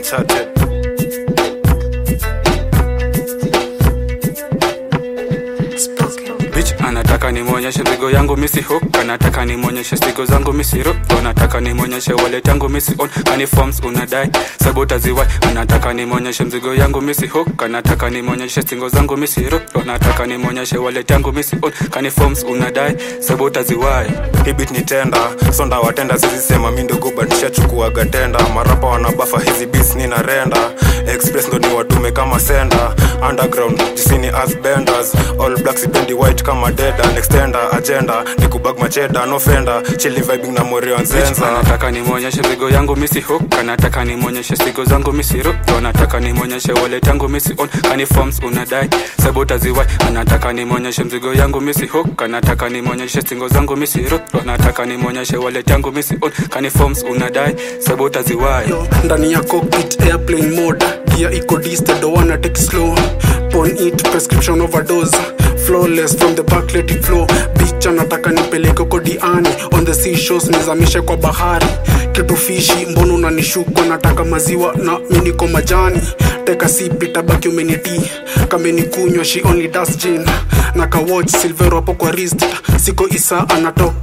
uncharted Bitch anataka nimwonyeshe mzigo yangu misi hook anataka nimwonyeshe stigo zangu misi ro anataka nimwonyeshe wallet yangu misi on kani forms unadai sabota ziwai anataka nimwonyeshe mzigo yangu misi hook anataka nimwonyeshe stingo zangu misi ro anataka nimwonyeshe wallet yangu misi on kani forms unadai sabota ziwai hibit ni tenda sonda watenda sizisema mi ndogo batishachukuaga tenda marapa wanabafa hizi bis nina renda express ndo ni watume kama senda underground jisini as benders all black sipendi white kama deda extender agenda ni kubag macheda no fenda chili vibing na morio nzenza anataka nimwonyeshe mzigo yangu misi hook anataka nimwonyeshe stigo zangu misi ro anataka nimwonyeshe wallet yangu misi on kani forms unadai sabota ziwai anataka nimwonyeshe mzigo yangu misi hook anataka nimwonyeshe stingo zangu misi ro anataka nimwonyeshe wallet yangu misi on kani forms unadai sabota ziwai yo ndani ya cockpit airplane mode gear iko disted don't wanna take it slow pon it prescription overdose flawless from the back let it flow bitch anataka nipeleke kodiani on the seashores nizamishe kwa bahari kitu fishi mbona unanishukwa nataka maziwa na miniko majani teka sipi tabaki umeniti kamenikunywa she only does gin na kawatch silvero hapo kwa wrist siko isa anatoka